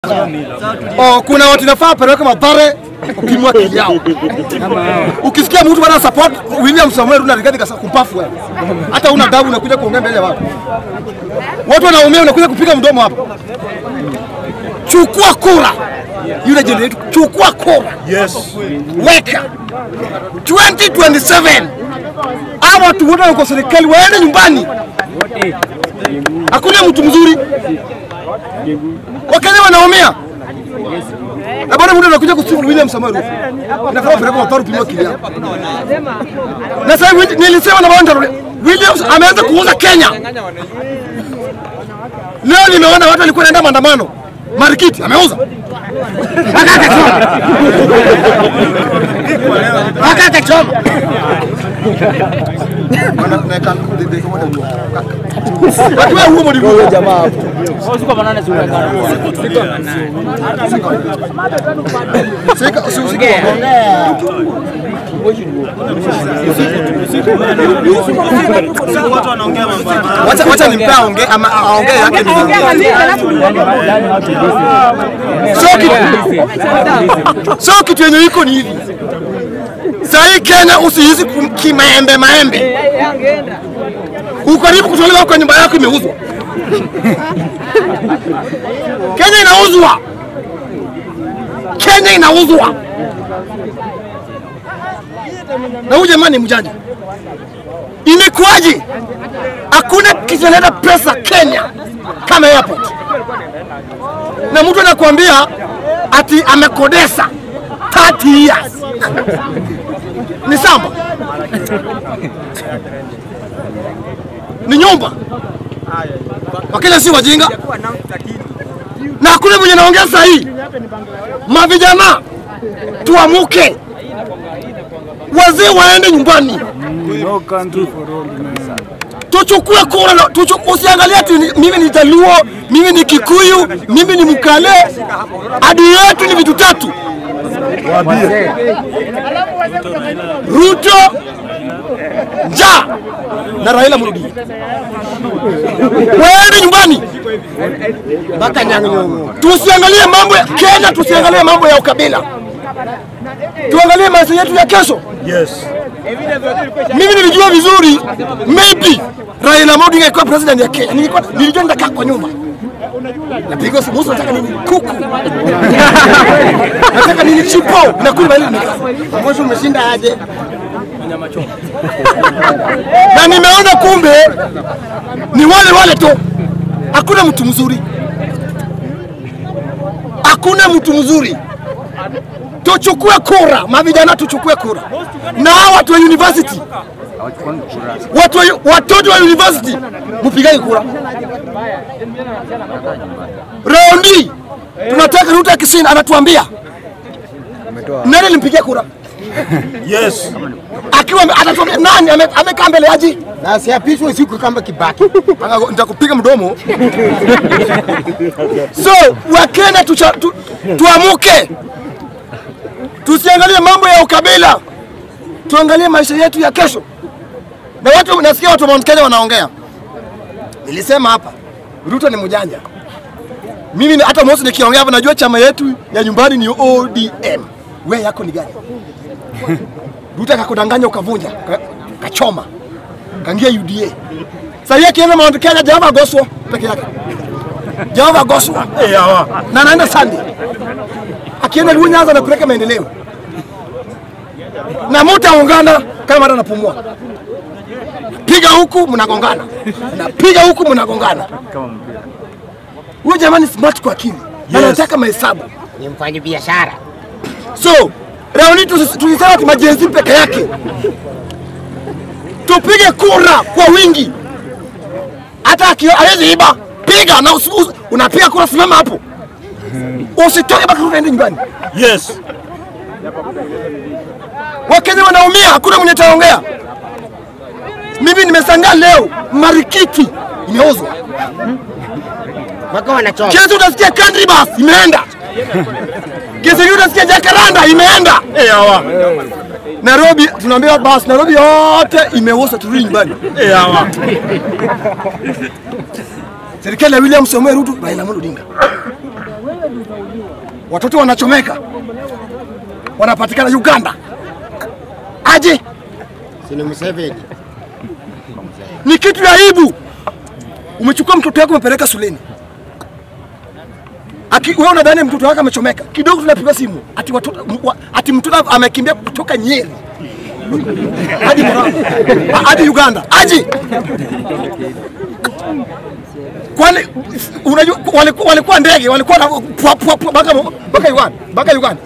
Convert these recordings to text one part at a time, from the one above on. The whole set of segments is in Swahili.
Oh, kuna watu nafaa peleke Mathare upimwe akili yao. Ukisikia mtu bana support William Samuel Ruto na Rigathi Gachagua kumpafu wewe. Hata una adabu unakuja kuongea mbele ya watu. Watu wanaumia unakuja kupiga mdomo hapa. Chukua kura. Yule jenerali chukua kura. Yes. Weka 2027 hawa watu wote wako serikali waende nyumbani. Hakuna mtu mzuri. Wakenya wanaumia. Na bado mtu anakuja kusifu William Samoei Ruto. Inafaa peleka Mathare upimwe akili yao. Na sasa hivi nilisema na bwana Williams ameanza kuuza Kenya. Leo nimeona watu walikuwa wanaenda maandamano. Marikiti ameuza. Akata choma. Akata choma. Watu wa huo mdigo jamaa hapo. Sika usisike. Watu wanaongea mambo Wacha wacha nimpe aongee ama aongee yake niongee. Sio kitu. Sio kitu yenye iko ni hivi. Sahii Kenya usihisi kum- kimaembe maembe. Ukaribu kutolewa kwa nyumba yako imeuzwa. Kenya inauzwa. Kenya inauzwa. Na huyu jamani mjanja. Imekuwaje? Hakuna kitu inaleta pesa Kenya kama airport, na mtu anakuambia ati amekodesa 30 years ni samba, ni nyumba. Wakenya si wajinga, na hakuna mwenye naongea saa hii. Mavijana tuamuke, wazee waende nyumbani No country for all men. tuchukue kura na tuchu- usiangalie ati ni- mimi ni Jaluo, mimi ni Kikuyu, mimi ni Mkale. Adui yetu ni vitu tatu: Ruto, njaa na Raila Amolo Odinga. Waende nyumbani mpaka Nyang'nyong'o. Tusiangalie mambo ya Kenya, tusiangalie mambo ya ukabila, tuangalie maisha yetu ya kesho. Yes. Mimi nilijua vizuri maybe Raila Amolo Odinga alikuwa president ya Kenya. Nilikuwa nilijua nitakaa kwa nyumba. Napiga simu, "Musa, nataka nini? Kuku. nataka nini? Chipo. Nakula ile nimekaa. Mwisho umeshinda aje? Na nimeona kumbe ni wale wale tu. Hakuna mtu mzuri. Hakuna mtu mzuri. Tuchukue kura, mavijana tuchukue kura. Na hawa watu wa university watu wa, watoto wa university mpigani kura. Raundi tunataka Ruto akishinda, anatuambia nani alimpigia kura, Yes. akiwa ame- atatuambia nani ame- amekaa mbele yaji na siapishwe siku kama Kibaki. nitakupiga mdomo. So Wakenya tucha- tu, tuamuke, tusiangalie mambo ya ukabila, tuangalie maisha yetu ya kesho. Na watu nasikia watu wa Mount Kenya wanaongea, nilisema hapa Ruto ni mjanja. Mimi ni- hata Mosi nikiongea hapa najua chama yetu ya nyumbani ni ODM. We yako ni gani? Ruto akakudanganya ukavunja, ka- kachoma, kaingia UDA. Sasa yeye akienda Mount Kenya Jehova agoswa peke yake. Jehova agoswa Eh, hawa. na anaenda Sunday. Akienda Luo Nyanza anapeleka maendeleo. Na mtaungana kama hata napumua. Piga huku mnagongana. Napiga huku mnagongana. Huyo jamani smart kwa akili. Na Yes. anataka mahesabu. Ni mfanyi biashara. So, raundi tulisema ati majenzi peke yake. Tupige kura kwa wingi. Hata akio hawezi iba, piga na usi- usi- unapiga kura, simama hapo. Usitoke mpaka uende nyumbani. Yes. Wakenya wanaumia, hakuna mwenye taongea. Mimi nimesangaa leo Marikiti imeuzwa. Mpaka wanachoma. Kesho utasikia country bus imeenda. Kesho utasikia Jacaranda imeenda. Eh, hawa. Nairobi tunaambiwa basi Nairobi yote imeuzwa, turudi nyumbani. Eh, hawa. serikali ya William Samoei Ruto, Raila Amolo Odinga. watoto wanachomeka, wanapatikana Uganda. Aje, Sini Museveni. ni kitu ya aibu. Umechukua mtoto wako umepeleka shuleni, Aki, wewe unadhani mtoto wako amechomeka kidogo, tunapiga simu ati, watoto, m- wa- ati mtoto amekimbia kutoka Nyeri hadi Murang'a, hadi Uganda. Aje, kwani unajua walikuwa, walikuwa ndege walikuwa na pwa- pwa- pwa- mpaka mpaka Uganda mpaka Uganda.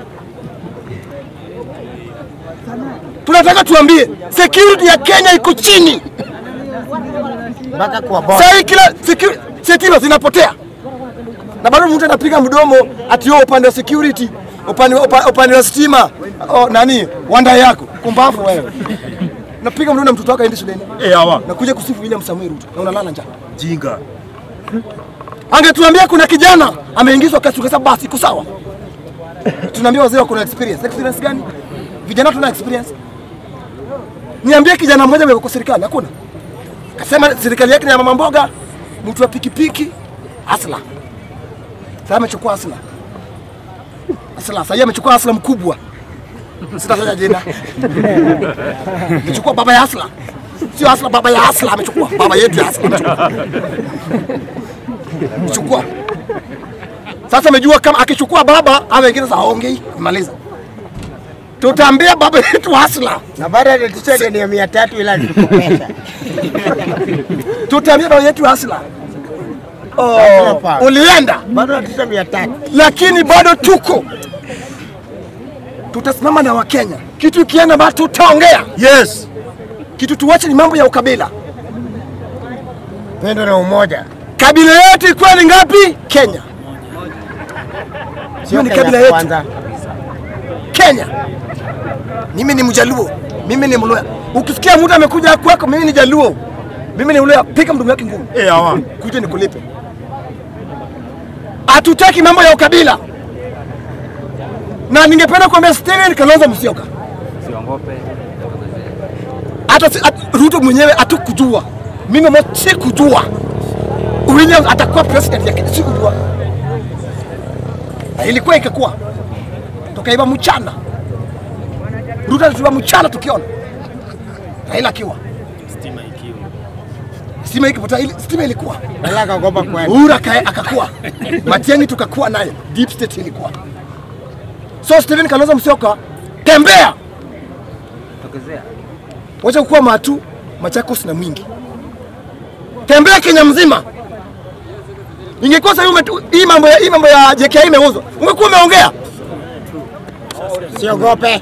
Tunataka tuambie security ya Kenya iko chini. Mpaka kwa boda. Sasa hii kila secu- stima zinapotea na bado mtu anapiga mdomo ati wewe upande wa security upande upa- upande wa stima oh, nani wanda yako kumbavu wewe napiga mdomo na mtoto wako aende shuleni Eh, hawa. na kuja kusifu William Samuel Ruto na unalala njaa. Jinga. Angetuambia kuna kijana ameingizwa kasi, tukasema basi iko sawa. Tunaambia wazee wako na experience. Experience gani? Vijana tuna experience. Niambie kijana mmoja amewekwa kwa serikali, hakuna. Kasema serikali yake ni ya mama mboga, mtu wa pikipiki, asla. Sasa amechukua asla. Asla, sasa yeye amechukua asla mkubwa. Sitataja jina. Amechukua baba ya asla. Sio asla, baba ya asla amechukua. Baba yetu ya asla amechukua. Chukua. Sasa amejua kama akichukua baba au wengine sasa haongei, maliza. Tutaambia baba yetu hasla. Na baada ya tisha deni ya mia tatu ila nilikopesha. Tutaambia baba yetu hasla. Hakuna Oh, pa. ulienda Bado ya tisha mia tatu. lakini bado tuko. Tutasimama na Wakenya. Kitu ikienda bado tutaongea. Yes. Kitu tuwache ni mambo ya ukabila. Pendo na umoja. Kabila yetu ilikuwa ni ngapi? Kenya. Sio ni Kenya kabila yetu. kwanza. Kenya. Mimi ni Mjaluo, mimi ni Mluya. Ukisikia mtu amekuja kwako, mimi ni Jaluo, mimi ni Mluya, piga mdomo wake ngumu, Eh, hawa. kuja nikulipe. Hatutaki mambo ya ukabila, na ningependa kuambia Steven Kalonzo Musyoka, hata si- at- Ruto mwenyewe hatukujua, mimi mo sikujua William atakuwa president ya Kenya, sikujua, na ilikuwa ikakuwa tukaiba mchana Ruto alituba mchana tukiona Raila akiwa stima ikipotea, ili stima ilikuwa Ila akaogopa kwenda. Uhuru aka- akakuwa Matiang'i tukakuwa naye, deep state ilikuwa. So Stephen Kalonzo Musyoka, tembea, wacha kukuwa matu Machakos na Mwingi, tembea Kenya mzima. Ingekuwa sasa hii umetu- hii mambo ya hii mambo ya JKI imeuzwa, ungekuwa umeongea Siogope.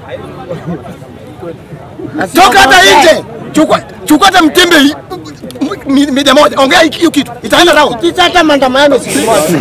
toka hata Asiogope. nje, chukua chukua hata mtembe hii, mi- media moja, ongea hiki- hiyo kitu itaenda round. Tisha hata maandamano siku moja.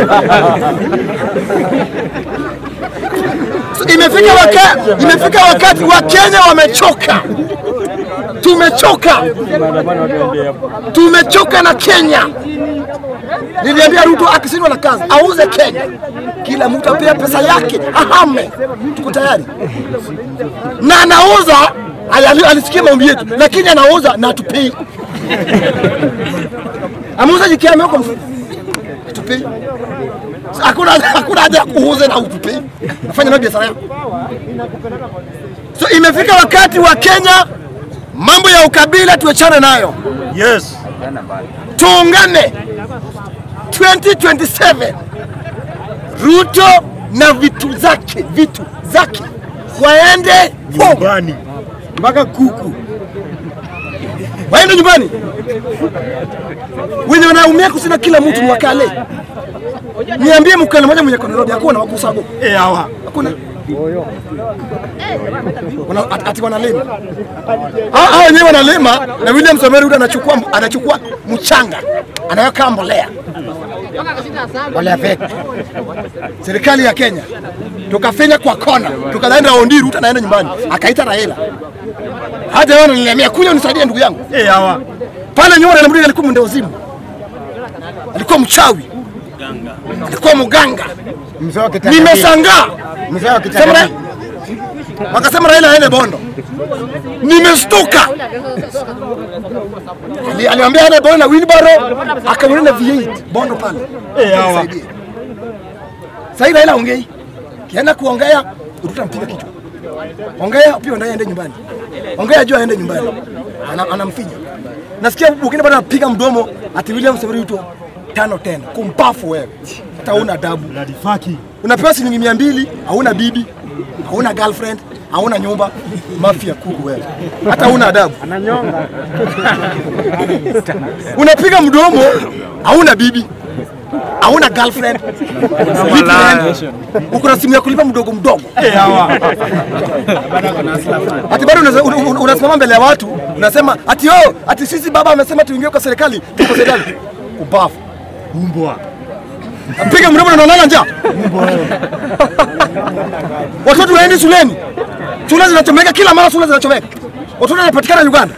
So, imefika wakati, imefika wakati wa Kenya wamechoka, tumechoka, tumechoka na Kenya. Niliambia Ruto akisindwa na kazi auze Kenya, kila mtu apea pesa yake ahame, tuko tayari na anauza. ali- Alisikia maombi yetu, lakini anauza na atupei. Ameuza jikia ameweka mfuko, atupei. Hakuna hakuna haja ya kuuze na utupei, nafanya nayo biashara yako. So imefika wakati wa Kenya, mambo ya ukabila tuachane nayo, Yes. tuungane 2027 Ruto na vitu zake vitu zake waende home, Nyumbani. Mpaka kuku. waende nyumbani. Wenye wanaumia kusina kila mtu ni wakale. Niambie mkale mmoja mwenye kwa Nairobi hakuna wakusago, Eh, hawa. hakuna Wana, at- ati wanalima hao hao wenyewe wanalima, na William Samoei Ruto anachukua anachukua mchanga anaweka mbolea. Wale fake. serikali ya Kenya tukafenya kwa kona, tukaenda Ondi, Ruto anaenda nyumbani, akaita Raila hata wewe unanilemea kuja unisaidie ndugu yangu Eh, hawa. pale nyuma. Raila Mdini alikuwa mwenda wazimu, alikuwa mchawi, alikuwa mganga. Mzee wa kitanda. Nimeshangaa Mzee wa Sema kitanda. Ra- wakasema Raila aende Bondo, nimeshtuka. Ali- Aliambia aende Bondo na wheelbarrow, akamwenda na V8 Bondo pale Eh, hawa. Nisaidie. Sasa Raila ongei. Kienda kuongea Ruto ampiga kichwa. Ongea pia ndio aende nyumbani. Ongea juu aende nyumbani. Ana, anamfinya. Nasikia Bukini bado anapiga mdomo ati William Samoei Ruto tano tena. Kumpafu wewe. Hata una adabu. Unapewa shilingi mia mbili, hauna bibi, hauna girlfriend, hauna nyumba, mafia kuku wewe. Hata hauna adabu. Unapiga mdomo, hauna bibi, hauna girlfriend, VPN, uko na simu ya kulipa mdogo mdogo. Ati bado unaza- un- un- unasimama mbele ya watu unasema ati oh, ati sisi baba amesema tuingie kwa serikali, tuko serikali. Ubafu. Umbwa. Piga mdomo na unalala njaa. Watoto waendi shuleni, shule zinachomeka kila mara, shule zinachomeka, watoto wanapatikana Uganda.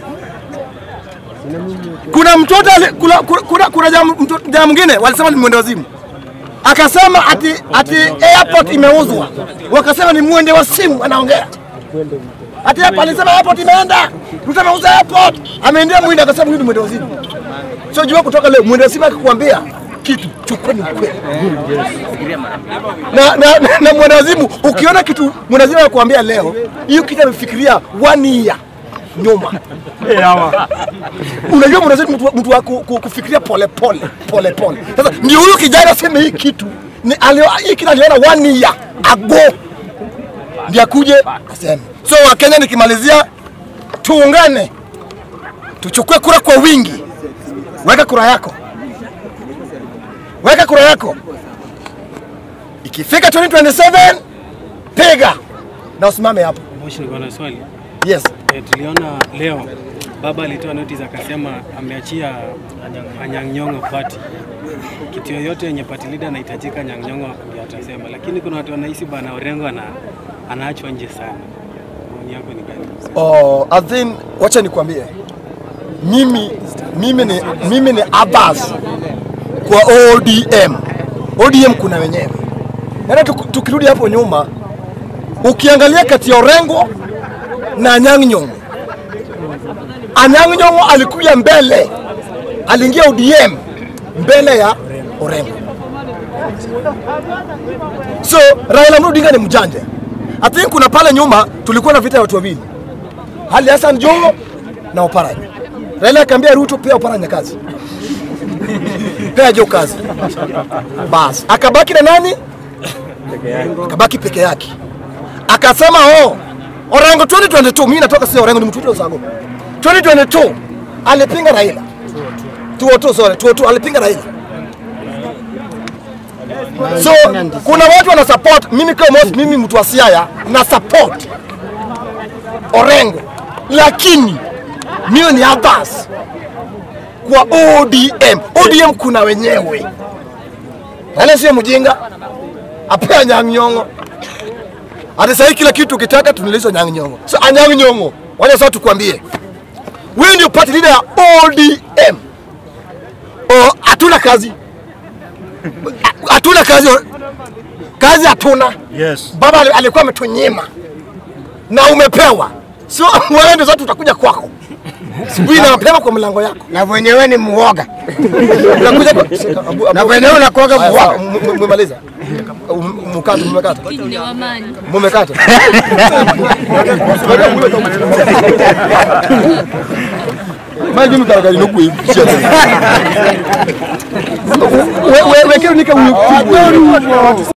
Kuna mtoto ali- kuna, kuna, kuna, kuna jamaa mto- jamaa mwingine walisema ni mwende wazimu, akasema ati, ati airport imeuzwa, wakasema ni mwende wa simu anaongea ati hapa alisema airport imeenda, Ruto ameuza airport, ameendea mwinde, akasema huyu ni mwende wazimu. So jua kutoka leo mwende wazimu akikwambia kitu chukua ni ukweli na, na, na, na mwanazimu ukiona kitu mwanazimu anakuambia leo, hiyo kitu amefikiria one year nyuma. Unajua mwanazimu mtu, mtu wa ku- ku- kufikiria pole pole pole pole. Sasa ndio huyo kijana aseme hii kitu ni alio, hii kitu aliona one year ago ndio akuje aseme. So Wakenya, nikimalizia, tuungane, tuchukue kura kwa wingi. Weka kura yako, weka kura yako ikifika 2027 piga na usimame hapo. Moshi, niko na swali. Yes. E, tuliona leo baba alitoa notice akasema ameachia Anyang' Nyong'o party. Kitu yoyote yenye party leader anahitajika Anyang' Nyong'o ndio atasema, lakini kuna watu wanahisi bana Orengo ana anaachwa nje sana. Maoni yako ni gani? Oh, Adhin, wacha nikwambie, mimi mimi ni mimi ni Abbas kwa ODM. ODM kuna wenyewe. Yaani tuk- tukirudi hapo nyuma, ukiangalia kati ya Orengo na Anyang' Nyong'o, Anyang' Nyong'o alikuja mbele, aliingia ODM mbele ya Orengo. So Raila Amolo Odinga ni mjanja. I think kuna pale nyuma tulikuwa na vita ya watu wawili, Ali Hassan Joho na Oparanya. Raila akaambia Ruto, pea Oparanya kazi, pea Jo kazi. Bas, akabaki na nani? Akabaki peke yake, akasema oh, Orengo 2022 mimi natoka sio Orengo, ni mtu wa Usago. 2022 alipinga Raila. 202 sorry, 202 alipinga Raila. So kuna watu wana support mimi kama Mos, mimi mtu wa Siaya na support Orengo, lakini mimi ni Abbas kwa ODM. ODM kuna wenyewe, wala sio mjinga apea Anyang' Nyong'o. Hata sasa kila kitu ukitaka tunalizo Anyang' Nyong'o. So Anyang' Nyong'o, wacha sasa tukwambie, wewe ndio party leader ya ODM. Oh, hatuna kazi hatuna kazi, kazi hatuna. Yes. Baba ali- alikuwa ametunyima na umepewa, sio wewe ndio sasa tutakuja kwako asubuhi na mapema kwa mlango yako na wenyewe ni muoga unakuja kwa Shika, abu- abu- na wenyewe unakuwaga Haya, sawa, muoga. m- m- mmemaliza Um- mkata mmekata Ni wa amani. mmekata maji mkaragari nokwe wewe wewe kile nika